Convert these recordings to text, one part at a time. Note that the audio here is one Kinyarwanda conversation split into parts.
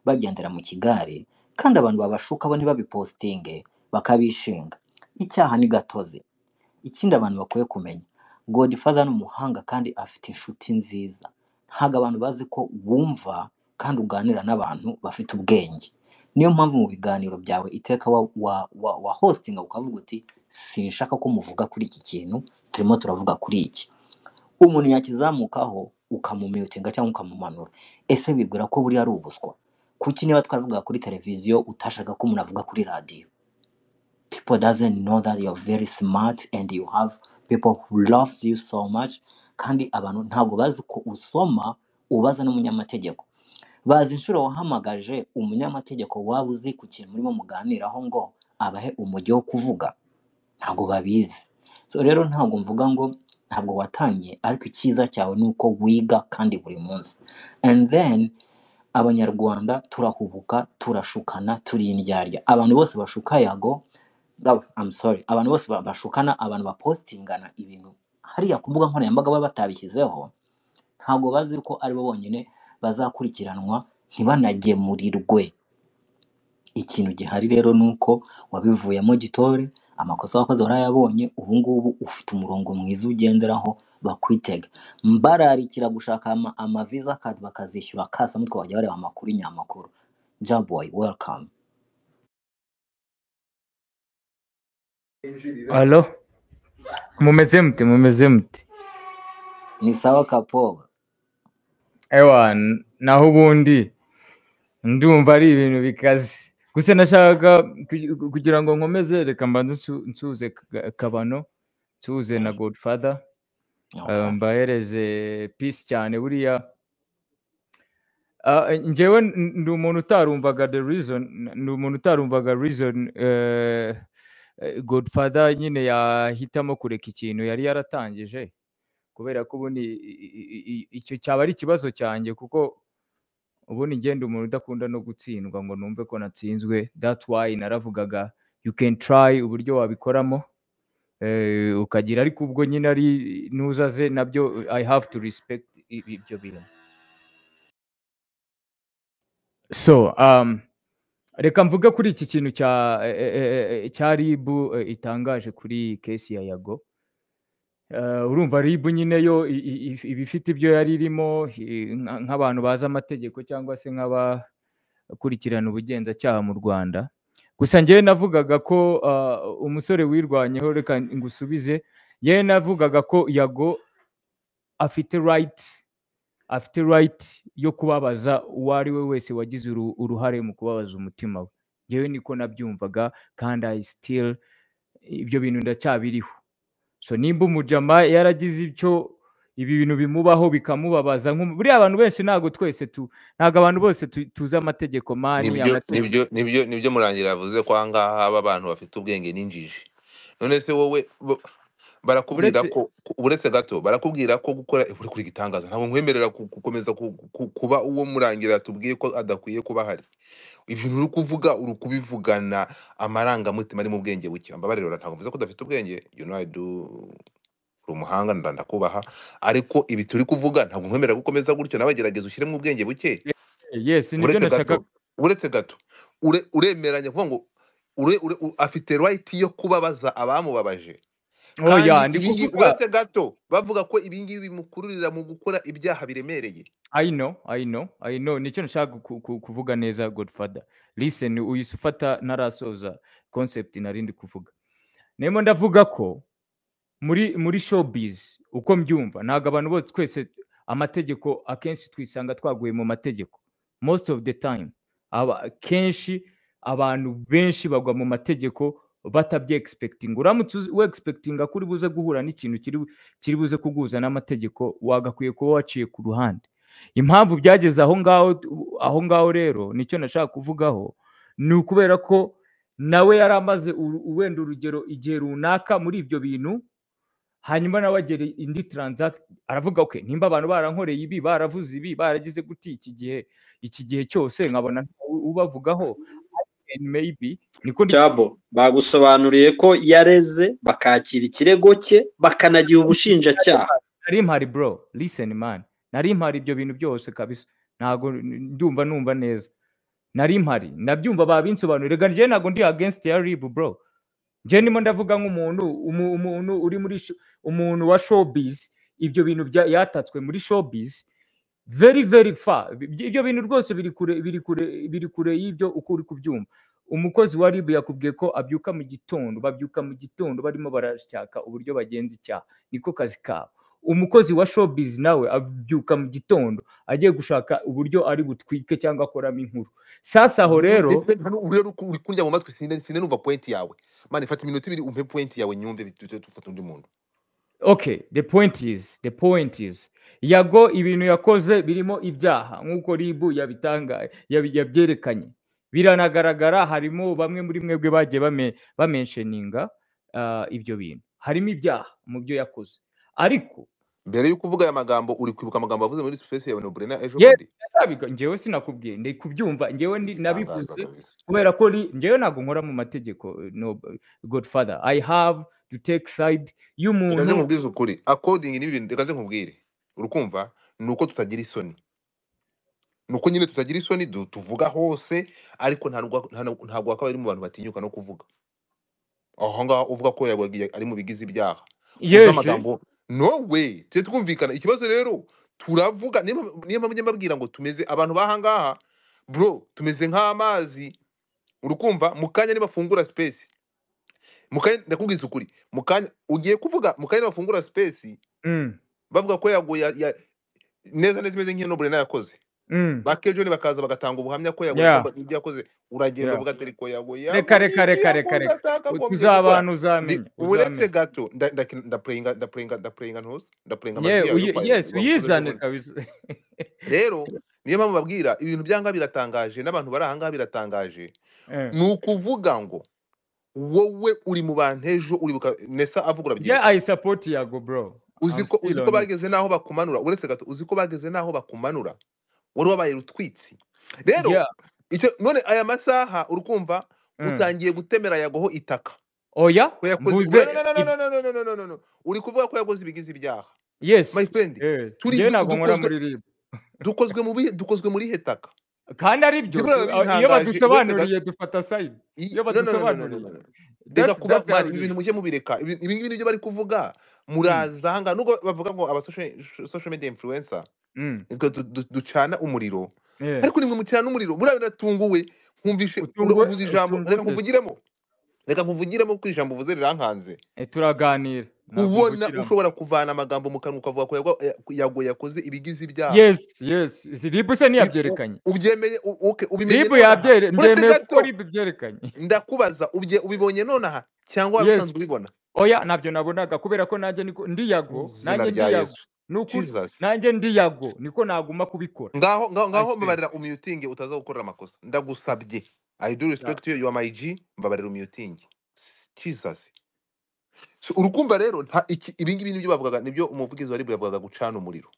bagendera mu kigare kandi abantu babashukaho ntibabipositinge bakabishinga, icyaha ni gatozi. Ikindi abantu bakwiye kumenya Godfather ni umuhanga kandi afite inshuti nziza, ntabwo abantu bazi ko wumva kandi uganira n'abantu bafite ubwenge, niyo mpamvu mu biganiro byawe iteka wa wa wa hositinga ukavuga uti sinshaka ko muvuga kuri iki kintu turimo turavuga kuri iki, umuntu yakizamukaho ukamumutinga cyangwa ukamumanura, ese wibwira ko buriya ari ubuswa? Kuki niba twavuga kuri televiziyo utashaka ko umuntu avuga kuri radiyo? people doesn't know that you're very smart and you have people who loves you so much kandi abantu ntabwo bazi ko usoma ubaza n'umunyamategeko bazi inshuro wahamagaje umunyamategeko waba uzi ku kintu murimo muganiraho ngo abahe umujyo wo kuvuga ntabwo babizi so rero ntabwo mvuga ngo ntabwo watanye ariko icyiza cyawe ni uko wiga kandi buri munsi and then abanyarwanda turahubuka turashukana turi indyarya abantu bose bashuka yago Dawe, I'm sorry. Abantu bose ba- bashukana, abantu bapositingana ibintu hariya ku mbuga nkoranyambaga baba batabishyizeho, ntabwo bazi ko ari bo bonyine bazakurikiranwa ntibanagemurirwe. Ikintu gihari rero ni uko wabivuyemo gitore, amakosa wakoze warayabonye, ubu ngubu ufite umurongo mwiza ugenderaho bakwitega. Mbararikira gushaka ama, ama visa card bakazishyura kasamutwe bajya bareba amakuru nyamakuru. Jaboy, welcome. alo mumeze mute mumeze mute Ni sawa Kapoba. ewa n- naho ubundi ndumva ari ibintu bikaze gusa nashakaga kugi- kugira ngo nkomeze reka mbanze nsu- nsuhuze Ka- kabano nsuhuze na godfather Okay. eh, mbahereze peace cyane buriya Ah, eh, njyewe n- ndi umuntu utarumvaga the reason n- ndi umuntu utarumvaga reason eh, eh, godfather nyine yahitamo kureka ikintu yari yaratangije kubera ko ubundi i- i- i- i- icyo cyaba ari ikibazo cyanjye kuko ubundi njye ndi umuntu udakunda no gutsindwa ngo numve ko natsinzwe that's why naravugaga you can try uburyo wabikoramo eh, ukagira ariko ubwo nyine ari ntuzaze nabyo i have to respect i- ibyo bintu so um, reka mvuge kuri iki kintu cya e- e- e- e- cya rib e, itangaje kuri kesi ya yago Eh, urumva rib nyine yo i- i- i- iba ifite ibyo yari irimo i- nka- nk'abantu bazi amategeko cyangwa se nk'abakurikirana ubugenzacyaha mu rwanda gusa njyewe navugaga ko ah, umusore wirwanyeho reka ngusubize yewe navugaga ko yago afite right afite right yo kubabaza uwo ari we wese wagize uru- uruhare mu kubabaza umutima we ngewe niko nabyumvaga kandi i still ibyo bintu ndacyabiriho so nimba umujama yaragize icyo ibi bintu bimubaho bikamubabaza nk'umu- buriya abantu benshi ntabwo twese tu ntabwo abantu bose tu- tuzi amategeko mani nibyo amategeko nibyo nibyo nibyo murangira yavuze ko aha ngaha haba abantu bafite ubwenge n'injiji none se wowe bo- barakubwira uretse ko ku- uretse gato barakubwira ko gukora ukora kuri igitangaza ntabwo nkwemerera ku- gukomeza ku- ku- kuba uwo murangira tubwiye ko adakwiye kuba ahari ibintu uri kuvuga uri kubivugana amarangamutima ari mu bwenge buke mbabarira ura- ntabwo mvuze ko udafite ubwenge you know I do uri umuhanga nda- ndakubaha ariko ibi turi kuvuga ntabwo nkwemerera gukomeza gutyo nawe gerageza ushyiremo ubwenge buke yes nibyo uretse nashaka gato uretse gato ure- uremeranya kuvuga ngo ure, ure, u- afite right yo kubabaza abamubabaje kandi oya ndi ibi ngibi kuvuga uretse gato bavuga ko ibi ngibi bimukururira mu gukora ibyaha biremereye I know, I know, I know. Nicyo nashaka ku- ku- kuvuga neza Godfather. Listen, uhise ufata ntarasoza concept nari ndi kuvuga. Nemo ndavuga ko muri muri showbiz uko mbyumva ntabwo abantu bose twese amategeko akenshi twisanga twaguye mu mategeko. Most of the time aba kenshi abantu benshi bagwa mu mategeko batabye expecting. Uramutse uzi- we expectinga kuri buze guhura n'ikintu kiri bu- kiri buze kuguza n'amategeko wagakwiye kuba waciye ku ruhande impamvu byageze aho ngaho aho ngaho rero nicyo nashaka kuvugaho ni ukubera ko nawe yari amaze uru- wenda urugero igihe runaka muri ibyo bintu hanyuma nawe agera indi transact aravuga okay nimba abantu barankoreye ibi baravuze ibi baragize guti iki gihe iki gihe cyose nkabona ntawe ubavugaho and maybe niko ndi cyabo bagusobanuriye ko yareze bakakira ikirego cye bakanagira ubushinjacyaha nari mpari bro listen man nari mpari ibyo bintu byose kabisa ntabwo ndumva numva neza nari mpari ndabyumva babinsobanurira rega njyewe ntabwo ndi against ya rib bro njyewe ndimo ndavuga nk'umuntu umu- umuntu uri muri sho- umuntu wa showbiz ibyo bintu bya- yatatswe muri showbiz very very far Ibyo- ibyo bintu rwose biri kure biri kure biri kure y'ibyo uko uri kubyumva umukozi wa rib yakubwiye ko abyuka mu gitondo babyuka mu gitondo barimo barashaka uburyo bagenza icyaha niko kazi kabo umukozi wa showbiz nawe abyuka mu gitondo agiye gushaka uburyo ari butwike cyangwa akoramo inkuru sasa aho rero Ndetse hano uriya uri ku- uri kundya mu matwi sinde sinde numva point yawe mani fata iminota ibiri umpe point yawe nyumve bituje dufata undi muntu okay the point is the point is yago ibintu yakoze birimo ibyaha nk'uko ribu yabitanga yabi- yabyerekanye biranagaragara harimo bamwe muri mwebwe bagiye bame- bamensheninga ah, ibyo bintu harimo ibyaha mu byo yakoze ariko mbere yo kuvuga aya magambo uri kwibuka amagambo wavuze muri space yawe na Brena ejo yewe bundi sinatabiga njyewe sinakubwiye ndi kubyumva njyewe ndi- igitangaza nabivuze kabisa kubera ko ri- njyewe ntabwo nkora mu mategeko no godfather i have to take side reka nze y'umuntu nkubwize ukuri according n'ibi bintu reka nze nkubwire urukumva ni uko tutagira isoni ni uko nyine tutagira isoni du- tuvuga hose ariko nta nubwo- nta nubwo- ntabwo hakaba harimo abantu batinyuka no kuvuga aho ngaho uvuga ko yagiye ari mu bigize ibyaha uzi yes amagambo no way tujye twumvikana ikibazo rero turavuga niyo mpamvu niyo mpamvu njya mbabwira ngo tumeze abantu bahangaha bro tumeze nk'amazi urukumva mu kanya nibafungura space mu kanya ndakubwiza ukuri mu kanya ugiye kuvuga mu kanya nibafungura space mm, bavuga ko yaguye ya- ya- neza neza imeze nk'iyo nobure yakoze mm, bakejoni bakaza bagatanga ubuhamya ko yaguye ko yeah ba- ibyo yakoze uragenda yeah uvuga atari ko yaguye reka reka yaguye ibyo reka reka yakoze reka atakagombye gukora tuzabantu Ndi- uzamenya uretse uzamenya gato nda- ndaki- ndapurayinga ndapurayinga ndapurayinga ntuzi ndapurayinga yewe amajwi yawe uyi- yo kwa- yes wakoze ejo uyizane bundi kabisa rero niyo mpamvu babwira ibintu byanga biratangaje n'abantu bari ahangaha biratangaje Eh. ni ukuvuga ngo wowe uri mu bantu ejo uribuka nesa avuga yeah urabyibuka i support yago bro uzi i'm ko uzi still ko on it bageze n'aho bakumanura uretse gato uzi ko bageze n'aho bakumanura wari wabaye rutwitsi rero yeah icyo none aya masaha urukumva mm. utangiye gutemera yagoho itaka oya ko yakoze mvuze Bro, no, no, no, ib- no, no, no, no, no, no, no, no. uri kuvuga ko yakoze ibigize ibyaha my yes friend eh, turi njyewe ntabwo nkora dukozwe muri rib dukozwe mu bihe dukozwe muri he taka kandi ari byo kimwe tu- a- iyo bibihangaje uretse gato badusobanuriye dufata side i- iyo no no no no no no badusobanuriye no, no. reka that's kuba that's how mani it ibi is bintu mujye mubireka ibi ibi ngibi nibyo bari kuvuga mm. muraza aha ngaha nubwo bavuga ngo aba social social media influencer Mm. nitwe du- du- ducana umuriro Yeah. ariko nimwe mucana umuriro buriya biratunguwe nkumvishe ura- utungwe uvuze ijambo utungwe reka desi nkuvugiremo reka nkuvugiremo kuko ijambo uvuze rirankanze Eh, turaganira ntabwo ubona mvugiramo ushobora kuvana amagambo mu kanwa ukavuga ko yagwa- ya- yago yakoze ibigize ibyaha yes yes ribu se Ibi- u- ntiyabyerekanye ubyemeye u- uke- ubimenye ribu nonaha yabyere uretse mbyemeye kuko gato ribu byerekanye ndakubaza ubye- ubibonye nonaha cyangwa wari yes usanzwe ubibona oya ntabyo nabonaga kubera ko nanjye niko ndi yago izina nanjye rya ndi yago yesu ni ukuri jesus nanjye ndi yago niko naguma kubikora ngaho ngaho i ngaho swear mbabarira umuyutingi utaza gukorera amakosa ndagusabye i do yeah. respect you you are my g mbabarira umuyutingi jesus So, urukumva rero nta- iki- ibi ngibi nibyo bavugaga nibyo umuvugizi wa ribu yavugaga gucana umuriro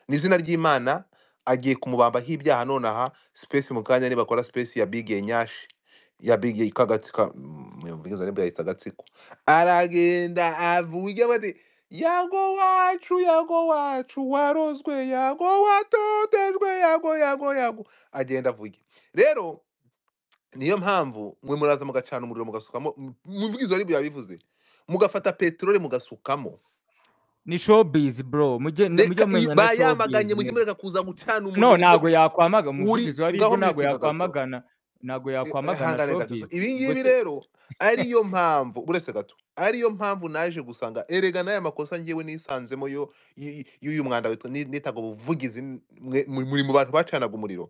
ni izina ry'imana agiye kumubambaho ibyaha nonaha space mu kanya nibakora space ya big nyashi ya big kagatsika umuvugizi wa ribu yahita agatsiko aragenda avuge bati yago wacu yago wacu warozwe yago watotejwe yago yago yago agenda avuge rero niyo mpamvu mwe muraza mugacana umuriro mugasukamo mu- umuvugizi wa ribu yabivuze mugafata peteroli mugasukamo ni showbiz bro mujye ne- mujye reka iyi- mumenya na showbiz bayamaganye mujye nyine mureka kuza gucana no umuriro ntago yakwamagana uri umuvugizi wa ribu ngaho ntago muyutinga gato yakwamagana ntago Eh, yakwamagana hangane gato so showbiz ibi ubwo ngibi se rero ariyo mpamvu uretse gato ariyo mpamvu naje gusanga erega n'aya makosa ngewe nisanzemo yo y- y- y'uyu mwanda witwa ni- nitaga ubuvugizi mwe- mu- muri mu bantu bacanaga umuriro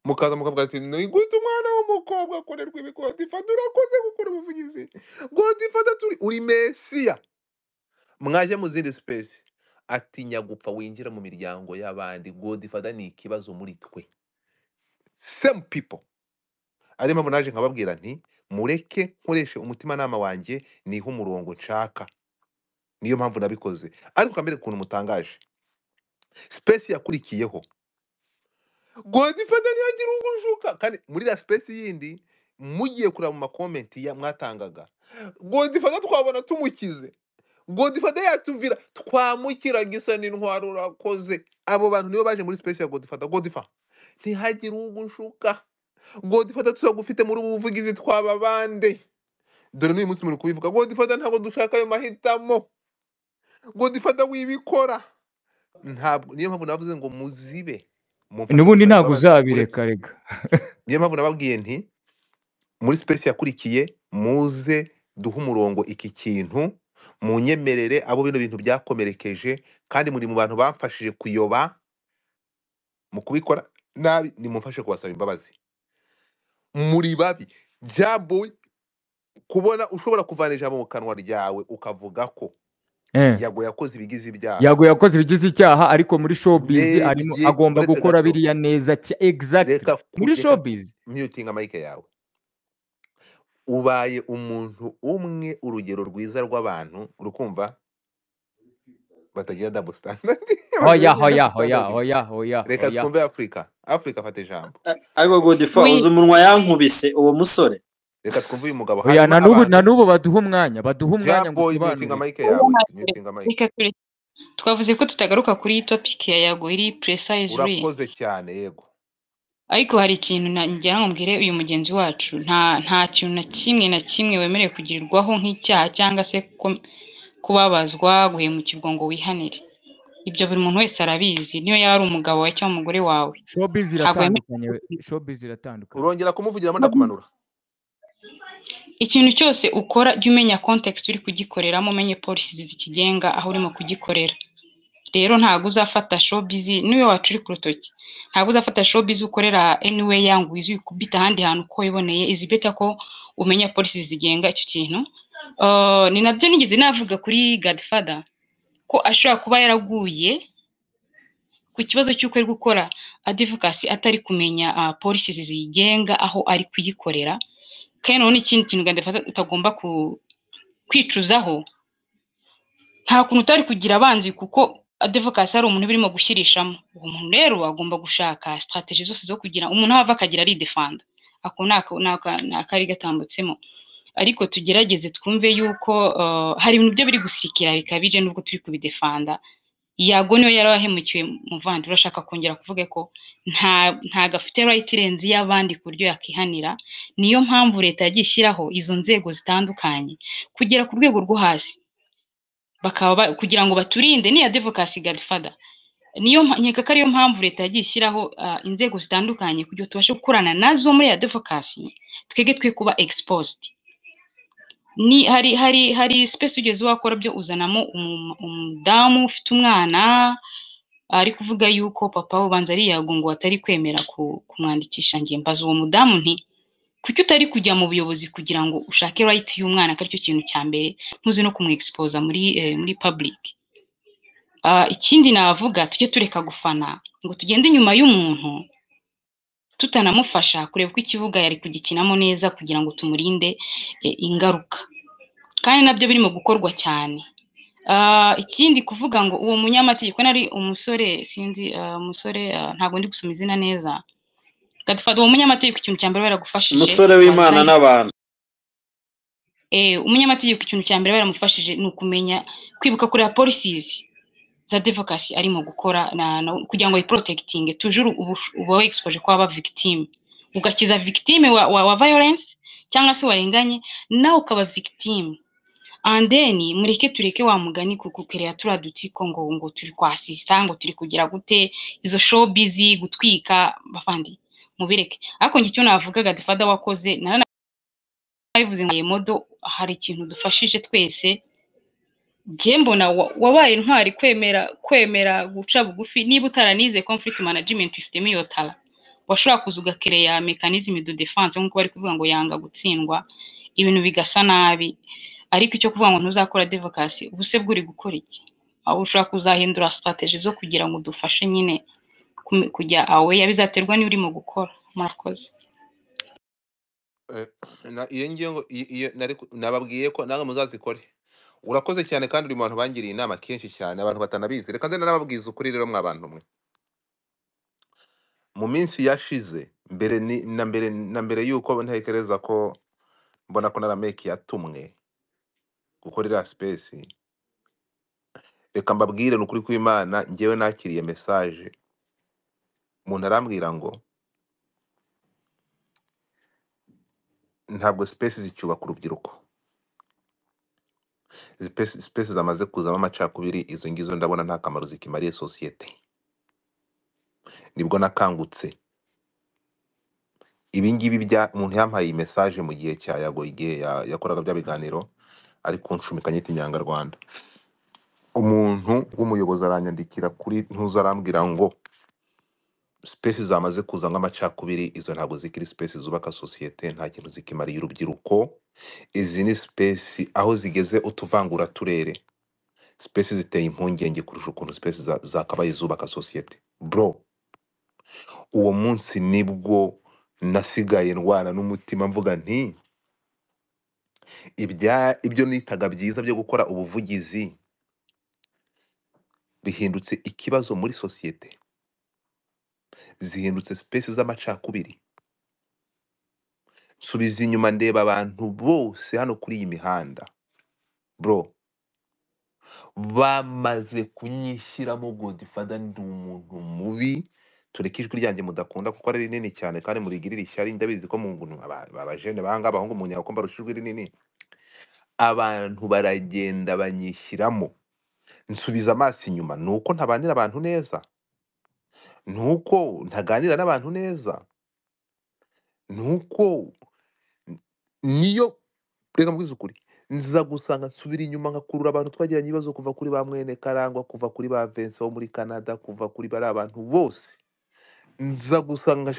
mukaza mukavuga ati ni gute umwana w'umukobwa akorerwa ibi godifata urakoze gukora ubuvugizi godifata turi uri mesiya mwaje mu zindi sipesi atinya gupfa winjira mu miryango y'abandi godifata ni ikibazo muri twe same people ariyo mpamvu naje nkababwira nti mureke nkoreshe umutimanama wanjye niha umurongo nshaka niyo mpamvu nabikoze ariko kamere ukuntu mutangaje sipesi yakurikiyeho godifata ntiyagira ugushuka kandi muri iriya sipesi yindi mugiye kureba mu makomenti ya mwatangaga godifata twabona tumukize godifata yatuvira twamukira gisa n'intwaro urakoze abo bantu nibo baje muri sipesi ya godifata godifa ntihagire ugushuka godifata turagufite muri ubu buvugizi twaba bande dore n'uyu munsi muri kubivuga godifata ntabwo dushaka ayo mahitamo godifata wibikora ntabwo niyo mpamvu navuze ngo muzibe mumfashe n'ubundi kugira ngo ntabwo abana uzabireka bakureke rega niyo mpamvu nababwiye nti muri sipesi yakurikiye muze duhe umurongo iki kintu munyemerere abo bino bintu byakomerekeje kandi muri mu bantu bamfashije kuyoba mu kubikora nabi nimumfashe kubasaba imbabazi muri babi jabu kubona ushobora kuvana ijambo mu kanwa ryawe ukavuga ko Eh. yago yakoze ibigize ibyaha yago yakoze ibigize icyaha ariko muri showbiz ndebe arimo bye agomba uretse gukora gato biriya neza cya exactly reka muri ku- reka showbiz myutinga mike yawe ubaye umuntu umwe urugero rwiza rw'abantu urukumva batagira double standard hoya batagira hoya hoya double standard hoya hoya reka hoya twumve afurika afurika fata ijambo ariko godifa uzi wi umunwa yankubise uwo musore reka twumve uyu mugabo hoya hanyuma na n'ubu na abantu n'ubu baduha umwanya baduha umwanya ngo jaboy myutinga usobanure mike oya yawe ntacyo. myutinga mike reka ture twavuze ko tutagaruka kuri iyi topiki ya yago iri precise reads urakoze cyane yego ariko hari ikintu na- ngira ngo mbwire uyu mugenzi wacu nta nta kintu na kimwe na kimwe wemerewe kugirirwaho nk'icyaha cyangwa se ko- kubabazwa guhemukirwa ngo wihanire ibyo buri muntu wese arabizi niyo yaba ari umugabo wawe cyangwa umugore wawe showbiz ntabwo wemerewe iratandukanye we. showbiz iratandukanye urongera kumuvugiramo ndakumanura ikintu cyose ukora jya umenya context uri kugikoreramo umenye policies zikigenga aho urimo kugikorera rero ntabwo uzafata showbiz niyo wacu uri ku rutoki ntabwo uzafata showbiz ukorera anywhere yangu wizi kubita ahandi hantu uko wiboneye izi better ko umenya policies zigenga icyo kintu Uh, ni nabyo nigeze navuga kuri Godfather ko ashobora kuba yaraguye ku kibazo cy'uko ari gukora advocacy atari kumenya uh, policies ziyigenga aho ari kuyikorera kandi noneho n'ikindi kintu Godfather utagomba ku- kwicuzaho nta kuntu utari kugira abanzi kuko advokasi hari umuntu birimo gushyirishamo uwo muntu rero agomba gushaka sitarateji zose zo kugira umuntu ava akagira aridefanda ako ni aka- ni aka- ni akari gatambutseho ariko tugerageze twumve yuko eh, hari ibintu byo biri gusirikira bikabije nubwo turi kubidefanda yago niwe yari wahemukiwe muvandimwe urashaka kongera kuvuga ko nta ntago afite rayiti irenze iy'abandi ku buryo yakihanira niyo mpamvu leta yagiye ishyiraho izo nzego zitandukanye kugera ku rwego rwo hasi bakaba ba- kugira ngo baturinde ni advocacy godfather niyo mpa- nkeka ko ariyo mpamvu leta yagiye ishyiraho ah, inzego zitandukanye kugira ngo tubashe gukorana nazo muri advocacy twege twe kuba exposed ni hari hari hari space ugeze wakora byo uzanamo umu- umudamu ufite umwana ari kuvuga yuko papa we ubanza ariyago ngo atari kwemera ku- kumwandikisha njye mbaza uwo mudamu nti kuki utari kujya mu buyobozi kugira ngo ushake right y'umwana ko aricyo kintu cya mbere ntuze no kumwexposa muri eh, muri public Ah, ikindi navuga tujye tureka gufana ngo tugende inyuma y'umuntu tutanamufasha kureba uko ikibuga yari kugikinamo neza kugira ngo tumurinde e, ingaruka kandi nabyo birimo gukorwa cyane Ah, ikindi kuvuga ngo uwo munyamategeko nari umusore sinzi ah, umusore ah, ntabwo ndi gusoma izina neza Godfather uwo munyamategeko ikintu cya mbere baragufashije umusore w'imana wazanye n'abantu eh, umunyamategeko ikintu cya mbere baramufashije ni ukumenya kwibuka kureba policies za advocacy arimo gukora na, na, kugira ngo yiprotectinge tujuru ubu, uba exposure kwaba victim ugakiza victim wa, wa, wa violence cyangwa se warenganye nawe ukaba victim and then mureke tureke wa mugani kukukerera turiya dutsiko ngo ngo turi kwasista ngo turi kugira gute izo showbiz gutwika bafandi mubireke ariko njye icyo navuga Godfather wakoze narabivuze ngo modo hari ikintu dufashije twese njye mbona wa- wabaye intwari kwemera kwemera guca bugufi niba utaranize conflict management ifitemo iyo tara washobora kuza ugakereya mechanism de defense nk'uko bari kuvuga ngo yanga gutsindwa ibintu bigasa nabi ariko icyo kuvuga ngo ntuzakora advocacy ubuse bwo uri gukora iki aho ushobora kuzahindura strategy zo kugira ngo dufashe nyine kume- kujya awe bizaterwa niyo urimo gukora murakoze Eh, na- iyo ngiyo ngo- iyo- iyo nari ku- nababwiye ko nawe muzazikore urakoze cyane kandi uri mu bantu bangiriye inama kenshi cyane abantu batanabizi reka nze nanababwiza ukuri rero mwa bantu mwe mu minsi yashize mbere ni- na mbere na mbere yuko ntekereza ko mbona ko narameki yatumwe gukorera sipesi reka mbabwire ni ukuri kw'imana ngewe nakiriye mesaje umuntu arambwira ngo ntabwo sipesi zicyubaka urubyiruko sipesi sipesi zamaze kuzamo amacakubiri izo ngizo ndabona nta kamaro zikimariye sosiyete nibwo nakangutse ibingibi bya umuntu yampaye iyi mesaje mu gihe cya yago igihe ya- yakoraga bya biganiro ari kunshumika nyita inyangarwanda umuntu w'umuyobozi aranyandikira kuri ntuza arambwira ngo sipesi zamaze kuzamo amacakubiri izo ntabwo zikiri sipesi zubaka sosiyete nta kintu zikimariye urubyiruko izi ni sipesi aho zigeze utuvangura turere sipesi ziteye impungenge kurusha ukuntu sipesi za- zakabaye zubaka sosiyete bro uwo munsi nibwo nasigaye ndwana n'umutima mvuga nti ibya ibyo nitaga byiza byo gukora ubuvugizi bihindutse ikibazo muri sosiyete zihindutse sipesi z'amacakubiri nsubiza inyuma ndeba abantu bose hano kuri iyi mihanda bro bamaze kunyishyiramo godifada ndi umuntu mubi tureke ijwi ryanjye mudakunda kuko ari rinini cyane kandi murigirira ishyari ndabizi ko mu nguntu aba- abajene bahanga abahungu mu nyako mbarusha ijwi rinini abantu baragenda banyishyiramo nsubiza amaso inyuma ni uko ntabanira abantu neza ni uko ntaganira n'abantu neza ni uko niyo reka mbwize ukuri nza gusanga nsubira inyuma nkakurura abantu twagiranye ibibazo kuva kuri ba mwene karangwa kuva kuri ba Vincent wo muri canada kuva kuri bariya bantu bose nza gusanga